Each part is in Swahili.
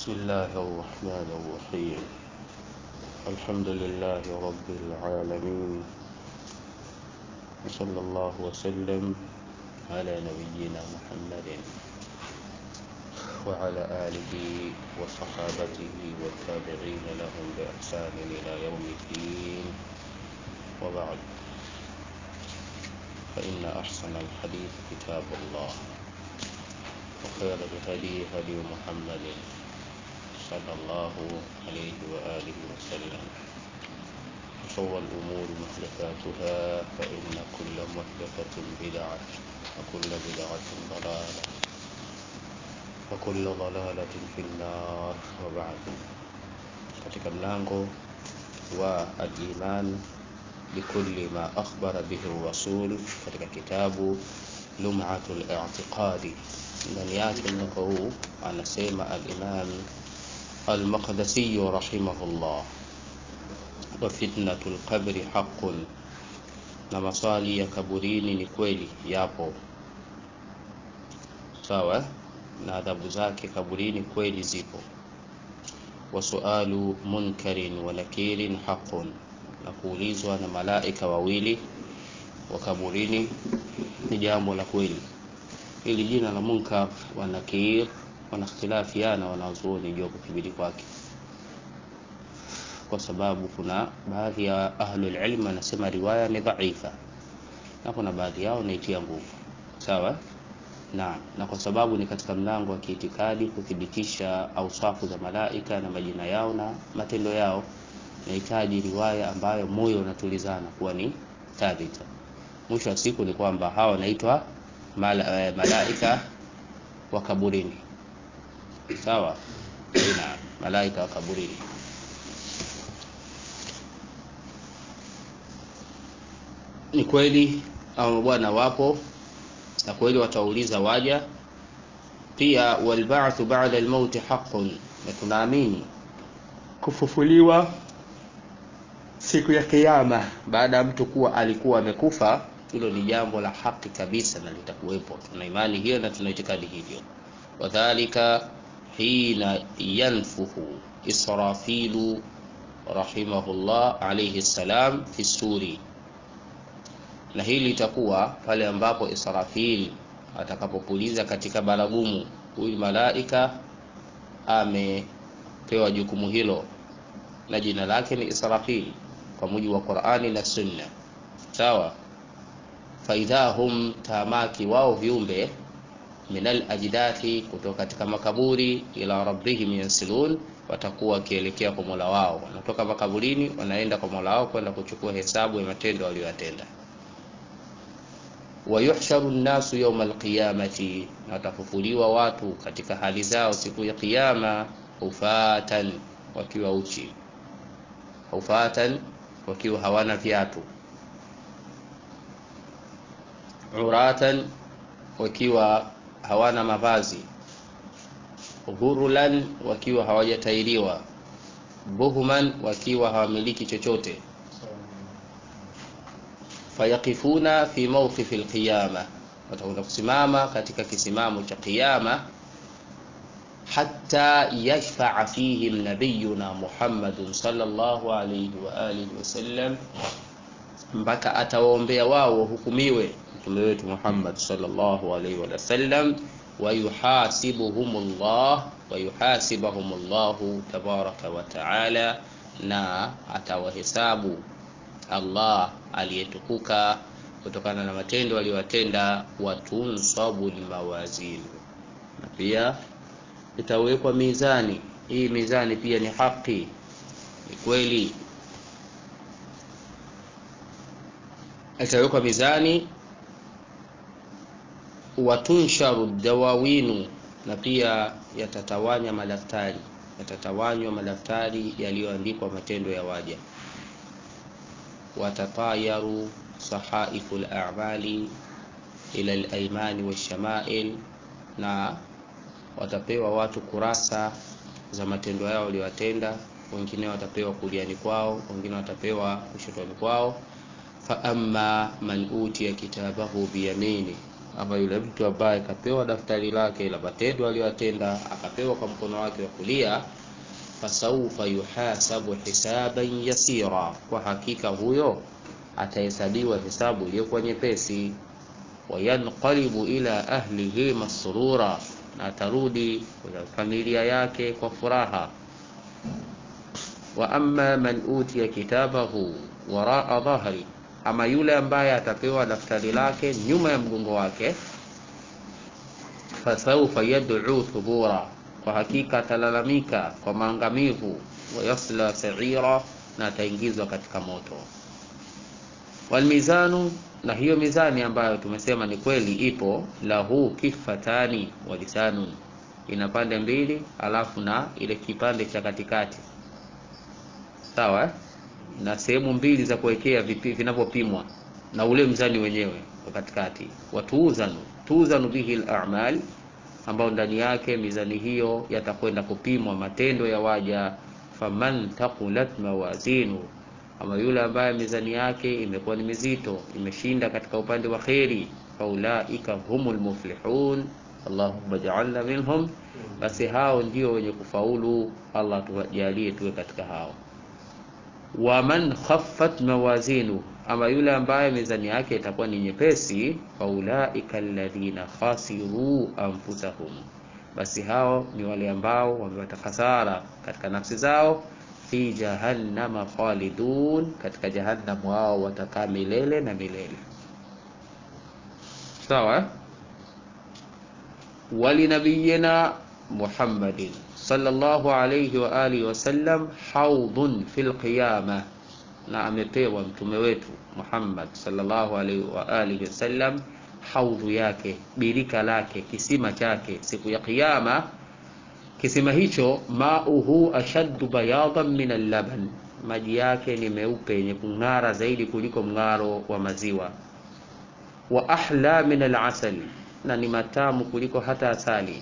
بسم الله الرحمن الرحيم الحمد لله رب العالمين وصلى الله وسلم على نبينا محمد وعلى آله وصحابته والتابعين لهم بإحسان إلى يوم الدين وبعد فإن أحسن الحديث كتاب الله وخير الهدي هدي محمد صلى الله عليه وآله وسلم وشر الأمور محدثاتها فإن كل محدثة بدعة وكل بدعة ضلالة وكل ضلالة في النار وبعد katika mlango wa al-iman bikulli ma akhbara bihi rasul katika kitabu lum'atul i'tiqadi ndani yake mlango huu anasema al-imam al-maqdisi rahimahullah wa fitnatul qabri haqqun na maswali ya kaburini ni kweli yapo sawa na adhabu zake kaburini kweli zipo wa sualu munkarin wa nakirin haqqun na kuulizwa na malaika wawili wa kaburini ni jambo la kweli hili jina la munkar wa nakir wanakhtilafiana wanazuoni juu ya kuthibiti kwake kwa sababu kuna baadhi ya ahlul ilm wanasema riwaya ni dhaifa na kuna baadhi yao naitia nguvu sawa na na kwa sababu ni katika mlango wa kiitikadi kuthibitisha ausafu za malaika na majina yao na matendo yao nahitaji riwaya ambayo moyo unatulizana kuwa ni thabita mwisho wa siku ni kwamba hawa wanaitwa mala, eh, malaika wa kaburini sawa na malaika wa kaburini ni kweli au bwana wapo na kweli watauliza waja pia walba'thu ba'da al-maut haqqun na tunaamini kufufuliwa siku ya kiyama baada ya mtu kuwa alikuwa amekufa hilo ni jambo la haki kabisa na litakuwepo tuna imani hiyo na tuna itikadi hivyo wadhalika hina yanfuhu israfilu rahimahullah alayhi salam fi suri na hili litakuwa pale ambapo Israfil atakapopuliza katika baragumu huyu malaika amepewa jukumu hilo na jina lake ni Israfil kwa mujibu wa Qur'ani na Sunna sawa faidha hum tamaki wao viumbe minal ajdathi kutoka katika makaburi ila rabbihim yansilun watakuwa wakielekea kwa Mola wao wanatoka makaburini wanaenda kwa Mola wao kwenda kuchukua hesabu ya matendo waliyotenda wayuhsharu nnasu yawma alqiyamati na watafufuliwa watu katika hali zao siku ya kiyama ufatan wakiwa uchi ufatan wakiwa hawana viatu uratan wakiwa hawana mavazi ghurulan wakiwa hawajatairiwa buhman wakiwa hawamiliki chochote fayaqifuna fi mawqifi alqiyama watakwenda kusimama katika kisimamo cha kiyama hatta yashfa'a fihim nabiyuna Muhammadun sallallahu alayhi wa alihi wasallam mpaka atawaombea wao wahukumiwe mtume wetu Muhammad sallallahu alayhi wa sallam wa yuhasibuhumullah wa yuhasibahumullahu tabaraka wa taala na atawahesabu Allah aliyetukuka kutokana na matendo aliyowatenda watunsabu mawazin na pia itawekwa mizani hii mizani pia ni haki ni kweli itawekwa mizani watunsharu dawawinu na pia yatatawanya madaftari yatatawanywa madaftari yaliyoandikwa matendo ya waja watatayaru sahaifu al-a'mali ila al-aymani wash-shama'il na watapewa watu kurasa za matendo yao waliyotenda wengine watapewa kuliani kwao wengine watapewa kushotoni kwao fa amma man utiya kitabahu biyamini ama yule mtu ambaye kapewa daftari lake la matendo aliyoyatenda akapewa kwa mkono wake wa kulia fasaufa yuhasabu hisaban yasira kwa hakika huyo atahesabiwa hesabu iliyokuwa nyepesi wayanqalibu ila ahlihi masrura na atarudi kwa familia yake kwa furaha wa amma man utiya kitabahu waraa dhahri ama yule ambaye atapewa daftari lake nyuma ya mgongo wake fasaufa yad'u thubura kwa hakika atalalamika kwa maangamivu wayasla sa'ira na ataingizwa katika moto walmizanu na hiyo mizani ambayo tumesema ni kweli ipo lahu kifatani wa lisanun ina pande mbili alafu na ile kipande cha katikati sawa eh? na sehemu mbili za kuwekea vinavyopimwa na ule mzani wenyewe kwa katikati watuuzanu tuuzanu bihi al-a'mal ambao ndani yake mizani hiyo yatakwenda kupimwa matendo ya waja faman taqulat mawazinu ama yule ambaye mizani yake imekuwa ni mizito imeshinda katika upande wa kheri faulaika humul muflihun allahumma ja'alna minhum basi hao ndio wenye kufaulu allah tujalie tuwe katika hao waman khaffat mawazinu ama yule ambaye mizani yake itakuwa ni nyepesi faulaika alladhina khasiru anfusahum basi hao ni wale ambao wamepata hasara katika nafsi zao fi jahannama khalidun katika jahannam wao watakaa milele na milele sawa walinabiyina muhammadin sallallahu alayhi wa alihi wasallam haudhun fil qiyama na amepewa mtume wetu Muhammad sallallahu alaihi wa alihi wasallam haudhu yake birika lake kisima chake siku ya kiyama kisima hicho mauhu ashaddu bayadan min al-laban maji yake ni meupe yenye kung'ara zaidi kuliko mng'aro wa maziwa wa ahla min al-asal na ni matamu kuliko hata asali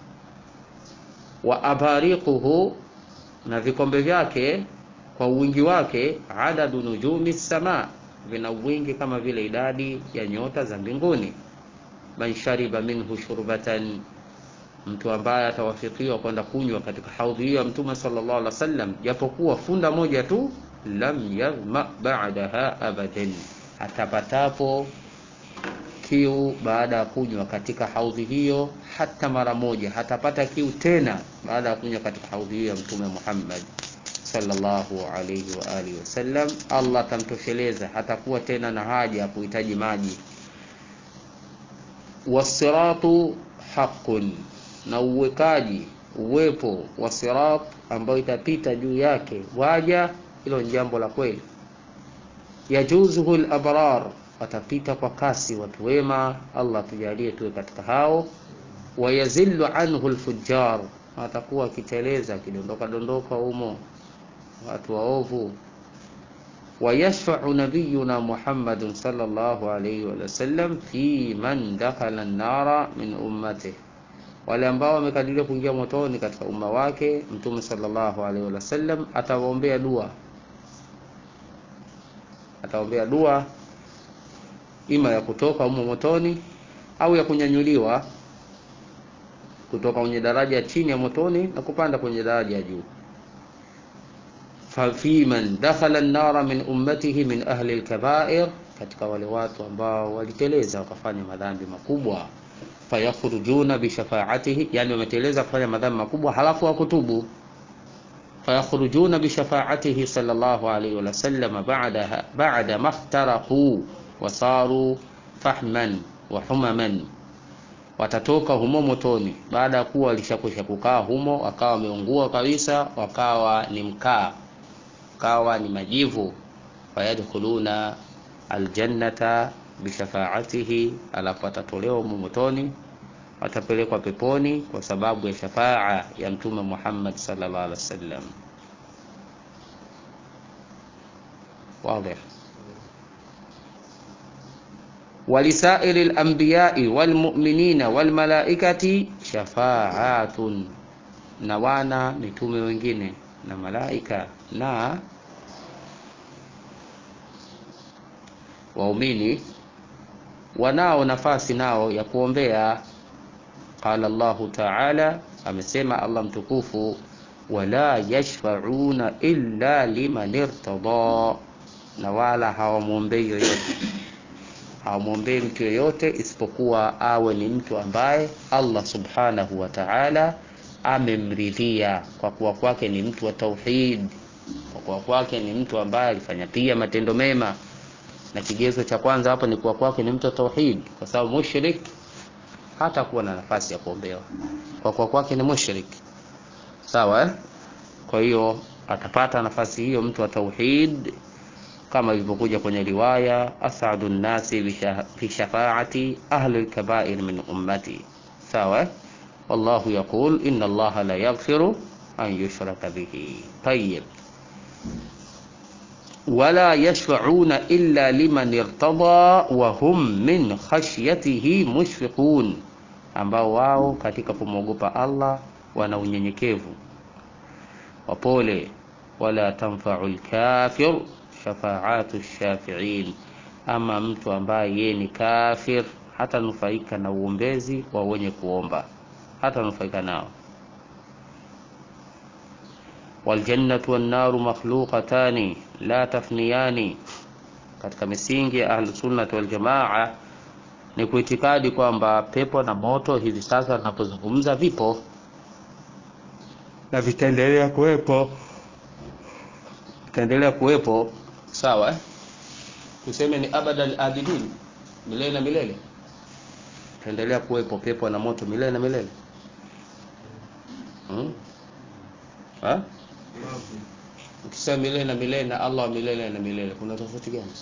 wa abariquhu na vikombe vyake kwa wingi wake adadu nujumi sama vina wingi kama vile idadi ya nyota za mbinguni man shariba minhu shurbatan mtu ambaye atawafikiwa kwenda kunywa katika haudhi hiyo ya mtume sallallahu alaihi wasallam japokuwa funda moja tu lam yadhma ba'daha abadan atapatapo kiu baada ya kunywa katika haudhi hiyo hata mara moja hatapata kiu tena baada ya kunywa katika haudhi hiyo ya mtume Muhammad sallallahu alayhi wa alihi wasallam Allah atamtosheleza hatakuwa tena na haja ya kuhitaji maji wasiratu haqqun na uwekaji uwepo wa sirat ambayo itapita juu yake waja hilo ni jambo la kweli yajuzuhu al-abrar watapita kwa kasi watu wema Allah tujalie tuwe katika hao wayazillu anhu al-fujjar atakuwa akiteleza akidondoka dondoka humo watu waovu wayashfa'u nabiyuna Muhammadun sallallahu alayhi wa sallam fi man dakhala an-nara min ummatihi wale ambao wamekadiria kuingia motoni katika umma wake mtume sallallahu alaihi wasallam atawaombea dua ataombea dua ima ya kutoka humo motoni au ya kunyanyuliwa kutoka kwenye daraja chini ya motoni na kupanda kwenye daraja ya juu fafi man dakhala an-nara min ummatihi min ahli al-kaba'ir katika wale watu ambao waliteleza wakafanya madhambi makubwa fayakhrujuna bishafaatihi yani wameteleza kufanya madhambi makubwa halafu wakutubu fayakhrujuna bishafaatihi sallallahu alayhi wa sallam ba'da ba'da maftaraqu wasaru fahman wa humaman watatoka humo motoni baada ya kuwa walishakwisha kukaa humo wakawa wameungua kabisa wakawa ni mkaa wakawa ni majivu fayadkhuluna aljannata bishafaatihi alafu atatolewa humo motoni watapelekwa peponi kwa sababu ya shafaa ya mtume Muhammad sallallahu alaihi wasallam واضح ولسائر الأنبياء والمؤمنين والملائكة شفاعات na wana mitume wengine na malaika na waumini wanao nafasi nao ya kuombea qala llahu taala amesema allah mtukufu wala yashfauna illa liman irtada na wala hawamwombei yoyote hawamwombei mtu yoyote isipokuwa awe ni mtu ambaye allah subhanahu wa taala amemridhia kwa kuwa kwake ni mtu wa tauhid kwa kuwa kwake ni mtu ambaye alifanya pia matendo mema na kigezo cha kwanza hapo ni kuwa kwake ni mtu wa tauhid kwa sababu mushrik hata kuwa na nafasi ya kuombewa kwa kuwa kwake ni mushrik sawa eh? kwa hiyo atapata nafasi hiyo mtu wa tauhid kama ilivyokuja kwenye riwaya asadu nnasi fi shafaati ahli lkabair min ummati sawa eh? wallahu yaqul inna allaha la yaghfiru an yushraka bihi tayib wala yashfauna illa liman irtada wa hum min khashyatihi mushfiqun ambao wao katika kumwogopa allah wana unyenyekevu wapole wala tanfau lkafir shafaatu shafiin ama mtu ambaye yeye ni kafir hata nufaika na uombezi wa wenye kuomba hata nufaika nao waljannatu wannaru makhluqatani la tafniyani katika misingi ya ahlusunnati waljamaa ni kuitikadi kwamba pepo na moto hivi sasa tunapozungumza vipo na vitaendelea kuwepo vitaendelea kuwepo sawa eh? tuseme ni abadal abidin milele na milele vitaendelea kuwepo pepo na moto milele na milele hmm? ha? ukisema milele na milele na allah wa milele na milele kuna tofauti gani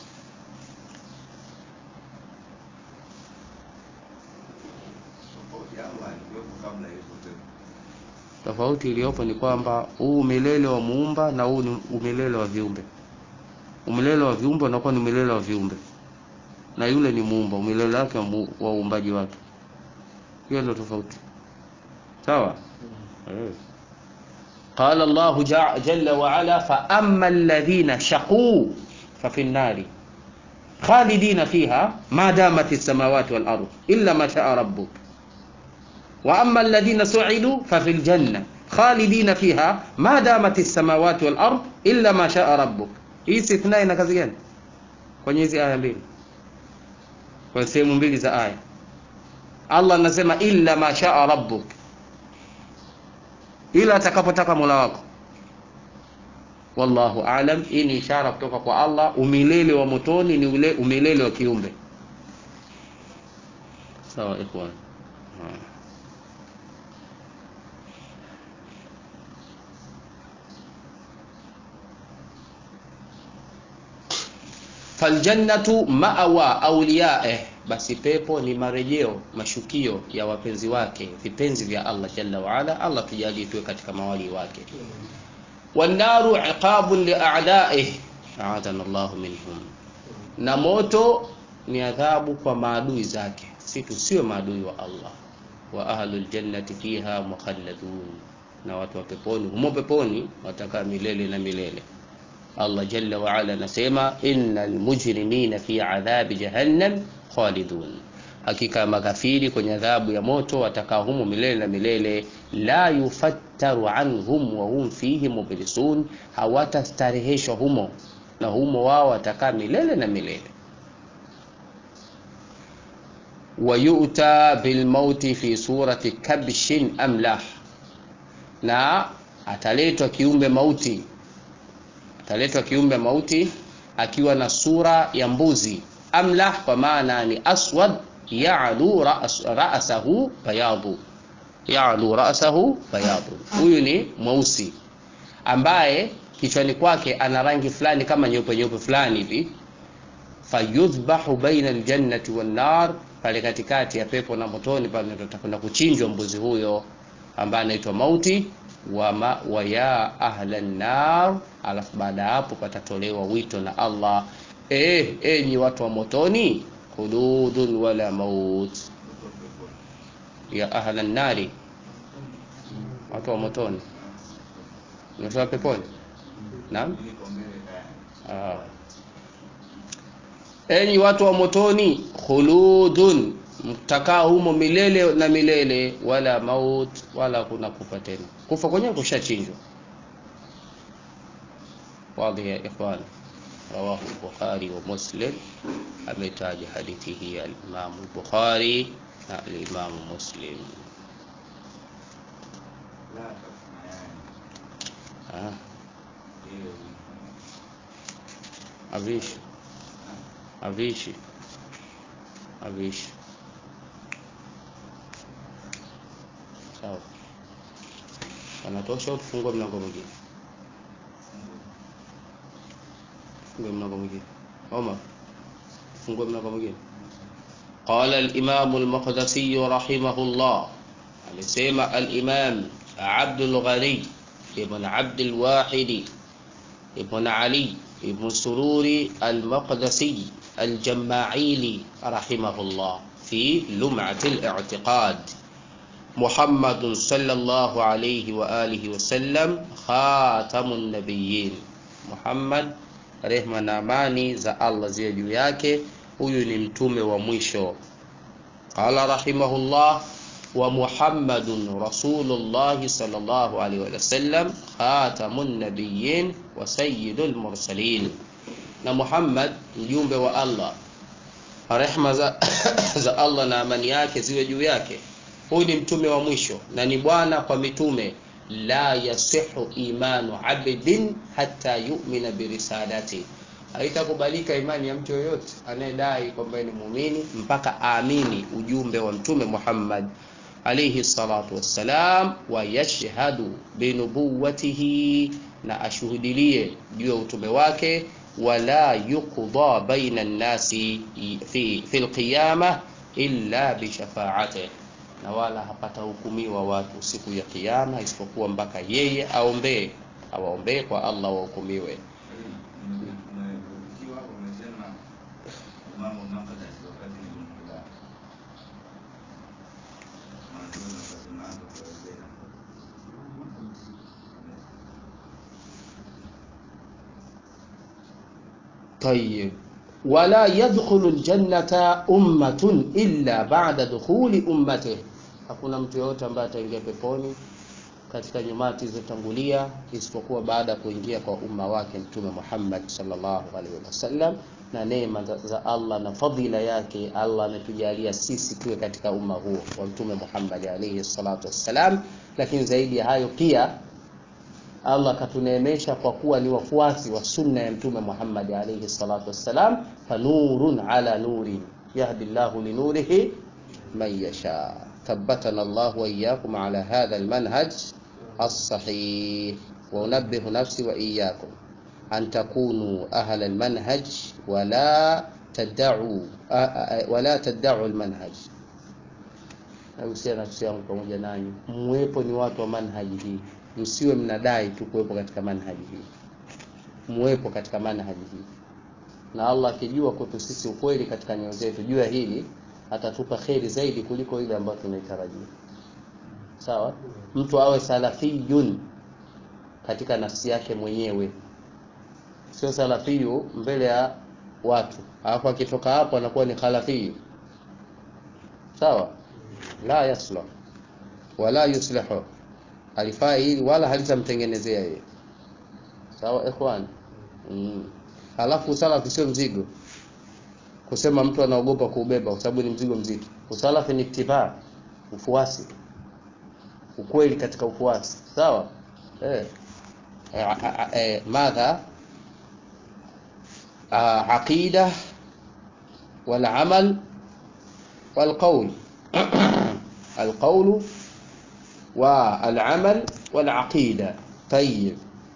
tofauti iliyopo ni kwamba huu umilele wa muumba na huu ni umilele wa viumbe umilele wa viumbe unakuwa ni umilele wa viumbe na yule ni muumba umilele wake wa uumbaji wake hiyo ndio tofauti sawa mm. قال الله جل وعلا فأما الذين شقوا ففي النار خالدين فيها ما دامت السماوات والأرض إلا ما شاء ربك وأما الذين سعدوا ففي الجنة خالدين فيها ما دامت السماوات والأرض إلا ما شاء ربك hii istithna ina kazi gani kwenye hizi aya mbili kwenye sehemu mbili za aya allah anasema illa ma shaa rabbuk ila atakapotaka mola wako wallahu alam hii ni ishara kutoka kwa allah umilele wa motoni ni ule umilele wa kiumbe sawa ikhwan faljannatu maawa auliyaeh basi pepo ni marejeo mashukio ya wapenzi wake vipenzi vya allah jalla waala allah tujalie tuwe katika mawali wake wannaru iqabun liadaih aadana llahu minhum na moto ni adhabu kwa maadui zake si tusiwe maadui wa allah wa ahlu ljannati fiha mukhalladun na watu wa peponi humo peponi watakaa milele na milele allah jalla waala anasema ina lmujrimina fi adhabi jahannam khalidun hakika makafiri kwenye adhabu ya moto watakaa humo milele na milele la yufattaru anhum wahum fihi mublisun hawatastareheshwa humo na humo wao watakaa milele na milele wayuta bilmauti fi surati kabshin amlah na ataletwa kiumbe mauti ataletwa kiumbe mauti akiwa na sura ya mbuzi amlah kwa maana ni aswad yalu ra'sahu bayadu yalu ra'sahu bayadu huyu ni mweusi ambaye kichwani kwake ana rangi fulani kama nyeupe nyeupe fulani hivi fayudhbahu baina aljannati wan nar pale katikati ya pepo na motoni pale tutakwenda kuchinjwa mbuzi huyo ambaye anaitwa mauti wa, ma, wa ya ahla nar alafu baada ya hapo patatolewa wito na allah eh enyi watu wa motoni khuludun wala maut ya ahla nari watu wa motoni unatoa peponi naam enyi watu wa motoni khuludun mtakaa humo milele na milele wala maut wala kuna kufa tena kufa kwenyewe kushachinjwa wadhi ya ikhwan rawahu al-bukhari wa muslim ametaja hadithi hii al-imam al-bukhari na al-imam muslim ah avishi avishi avishi sawa anatosha au tufungue mlango mwingine tufungue mlango mwingine Omar tufungue mlango mwingine قال الإمام المقدسي رحمه الله amesema al-Imam Abdul Ghani ibn Abdul Wahid ibn Ali ibn Sururi al-Maqdisi al-Jama'ili rahimahullah في لمعة الاعتقاد محمد صلى الله عليه وآله وسلم خاتم النبيين محمد rehma na amani za Allah ziwe juu yake huyu ni mtume wa mwisho qala rahimahullah wa muhammadun rasulullahi sallallahu alaihi wasallam khatamun nabiyyin wa sayyidul mursalin na Muhammad mjumbe wa Allah rehma za, za Allah na amani yake ziwe juu yake huyu ni mtume wa mwisho na ni bwana kwa mitume la yasihu imanu abdin hatta yu'mina birisalati haitakubalika imani ya mtu yoyote anayedai kwamba ni muumini mpaka aamini ujumbe wa mtume Muhammad alayhi salatu wassalam wa yashhadu binubuwatihi na ashuhudilie juu ya utume wake wala yuqda baina nnasi fi fi alqiyama illa bishafaatihi na wala hapata hukumiwa watu siku ya kiyama isipokuwa mpaka yeye aombee awaombee kwa Allah wahukumiwe طيب ولا يدخل الجنة أمة إلا بعد دخول أمته hakuna mtu yoyote ambaye ataingia peponi katika nyumati zilizotangulia isipokuwa baada ya kuingia kwa umma wake mtume Muhammad sallallahu alaihi wasallam na neema za Allah na fadhila yake Allah ametujalia sisi tuwe katika umma huo wa mtume Muhammad alaihi salatu wassalam lakini zaidi ya hayo pia Allah katuneemesha kwa kuwa ni wafuasi wa sunna ya mtume Muhammad alayhi salatu wassalam fanurun ala nurin yahdi Allahu linurihi man yasha ثبتنا الله وإياكم على هذا المنهج الصحيح وأنبه نفسي وإياكم أن تكونوا أهل المنهج ولا تدعوا ولا تدعوا المنهج nausia nafsi yangu pamoja nanyi mwepo ni watu wa manhaji hii msiwe mnadai tu kuwepo katika manhaji hii mwepo katika manhaji hii na Allah akijua kwetu sisi ukweli katika nyoyo zetu jua hili atatupa kheri zaidi kuliko ile ambayo tunaitarajia sawa mtu awe salafiyun katika nafsi yake mwenyewe sio salafiyu mbele ya watu alafu akitoka hapo anakuwa ni khalafiyu sawa la yaslah wala yuslihu alifaa hili wala halitamtengenezea yeye sawa ikhwan mm. halafu salafi sio mzigo kusema mtu anaogopa kuubeba kwa sababu ni mzigo mzito usalafi ni ittiba ufuasi ukweli katika ufuasi sawa eh eh madha aqida wal amal wal qawl القول والعمل والعقيدة طيب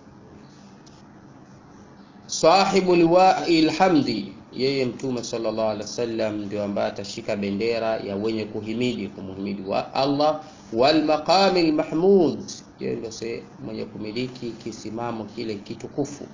صاحب لواء الحمد yeye mtume sallallahu alaihi wasallam ndio ambaye atashika bendera ya wenye kuhimidi kumhimidi wa Allah wal maqami mahmud yeye ndio mwenye kumiliki kisimamo kile kitukufu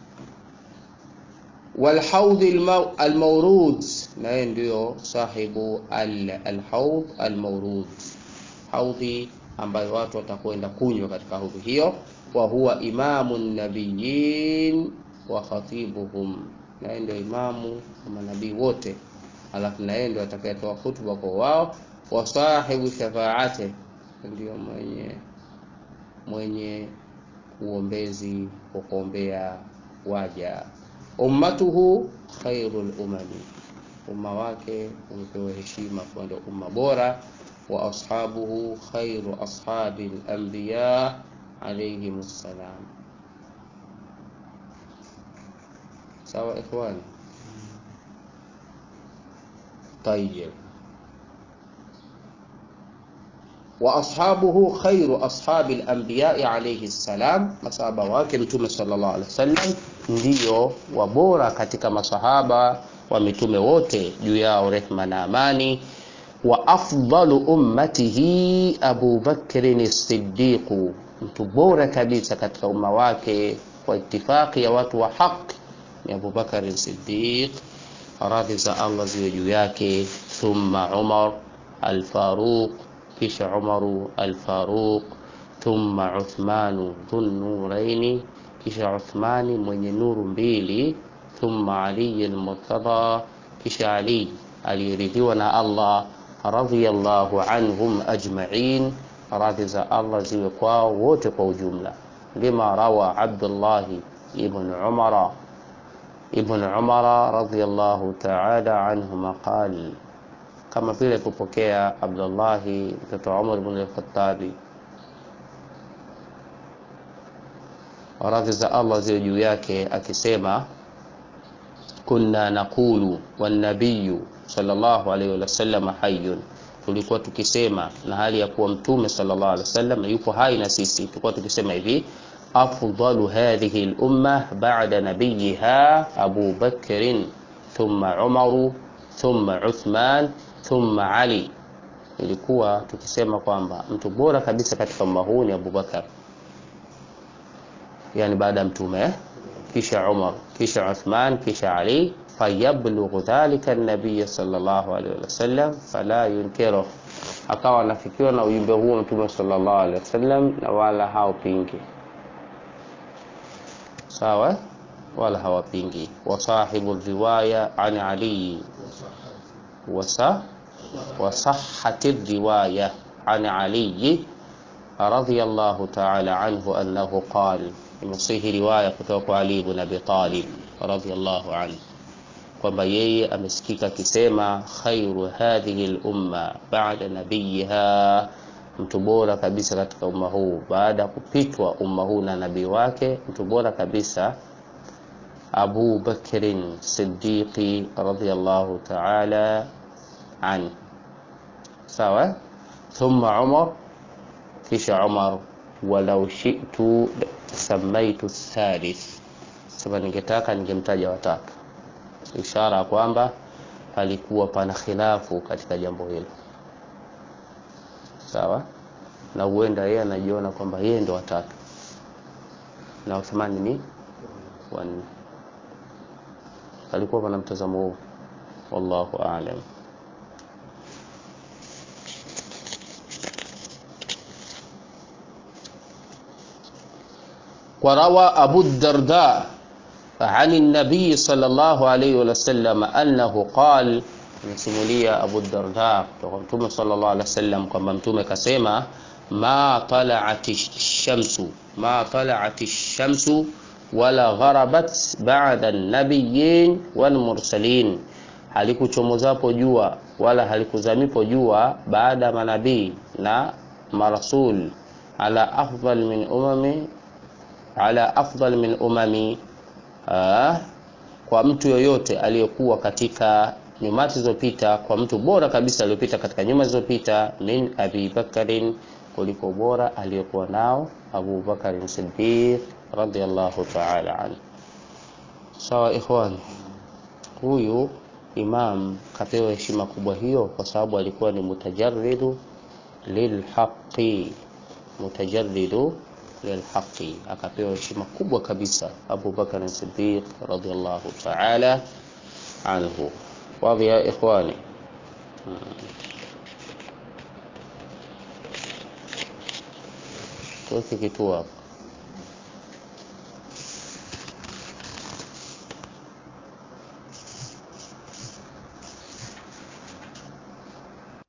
wal haud al mawrud na yeye ndio sahibu al haud al mawrud haudhi ambayo watu watakwenda kunywa katika haudhi hiyo wa huwa imamu nabiyin wa khatibuhum na yeye ndio imamu wa manabii wote alafu na yeye ndio atakayetoa hutuba kwa wao wa sahibu shafaate ndio mwenye mwenye uombezi wa kuombea waja ummatuhu khairul umami umma wake umepewa heshima kuwa ndio umma bora wa ashabuhu khairu ashabi al-anbiya alayhim assalam sawa ikhwani طيب واصحابه خير اصحاب الانبياء عليه السلام masahaba wake mtume sallallahu alaihi wasallam ndio wabora katika masahaba wa mitume wote juu yao rehma na amani wa afdalu ummatihi Abu Bakr as-Siddiq mtu bora kabisa katika umma wake kwa itifaki ya watu wa haki ni Abu Bakr as-Siddiq radhi za Allah ziwe juu yake thumma Umar al-Faruq kisha Umaru al-Faruq thumma Uthmanu dhunnuraini kisha Uthmani mwenye nuru mbili thumma Ali al-Murtada kisha Ali aliyeridhiwa na Allah radhiyallahu anhum ajma'in radhi za Allah ziwe kwao wote kwa ujumla lima rawa Abdullah ibn Umara ibn Umara radhiyallahu ta'ala anhuma qala kama vile kupokea Abdullah mtoto wa Umar ibn al-Khattabi radhi za Allah ziwe juu yake akisema kunna naqulu wan nabiyyu sallallahu alayhi wasallam hayyun tulikuwa tukisema na hali ya kuwa mtume sallallahu alaihi wasallam yupo hai na sisi tulikuwa tukisema hivi afdalu hadhihi al-umma ba'da nabiyha Abu Bakr thumma Umar thumma Uthman thumma Ali ilikuwa tukisema kwamba mtu bora kabisa katika umma huu ni Abu Bakar yani baada ya mtume kisha Umar kisha Uthman kisha Ali fayablughu dhalika an-nabiy sallallahu alaihi wasallam fala yunkiru akawa anafikiwa na ujumbe huo mtume sallallahu alaihi wasallam na wala haupingi sawa wala hawapingi wa sahibu riwaya an Ali wasa وصحت الرواية عن علي رضي الله تعالى عنه أنه قال imesihi riwaya kutoka kwa Ali ibn Abi Talib radhiyallahu anhu kwamba yeye amesikika akisema khairu hadhihi al-umma ba'da nabiyiha, mtu bora kabisa katika umma huu baada ya kupitwa umma huu na nabii wake, mtu bora kabisa Abu Bakrin Siddiqi radhiyallahu ta'ala an sawa, thumma Umar, kisha Umar walau shi'tu samaitu thalith, sema ningetaka ningemtaja watatu, ishara kwamba palikuwa pana khilafu katika jambo hilo, sawa. Na huenda yeye anajiona kwamba yeye ndo watatu na Uthmani ni wanne, palikuwa pana mtazamo huu, wallahu a'lam. وروى أبو الدرداء عن النبي صلى الله عليه وسلم أنه قال msimulia Abu Darda kutoka Mtume sallallahu alaihi wasallam kwamba Mtume kasema ma tala'ati shamsu ma tala'ati shamsu wala gharabat ba'da an-nabiyyin wal mursalin, halikuchomozapo jua wala halikuzamipo jua baada ya manabii na marasul ala afdal min umami ala afdal min umami aa, kwa mtu yoyote aliyekuwa katika nyumati zilizopita, kwa mtu bora kabisa aliyopita katika nyuma zilizopita, min Abi Bakarin, kuliko bora aliyokuwa nao Abu Bakarin Siddiq radhiyallahu ta'ala anhu. Sawa ikhwan, huyu imam kapewa heshima kubwa hiyo kwa sababu alikuwa ni mutajarridu lilhaqi, mutajarridu lilhaqi, akapewa heshima kubwa kabisa Abu Bakar Siddiq radhiyallahu ta'ala anhu. Wadhi ya ikhwani, tuweke kituo hapo.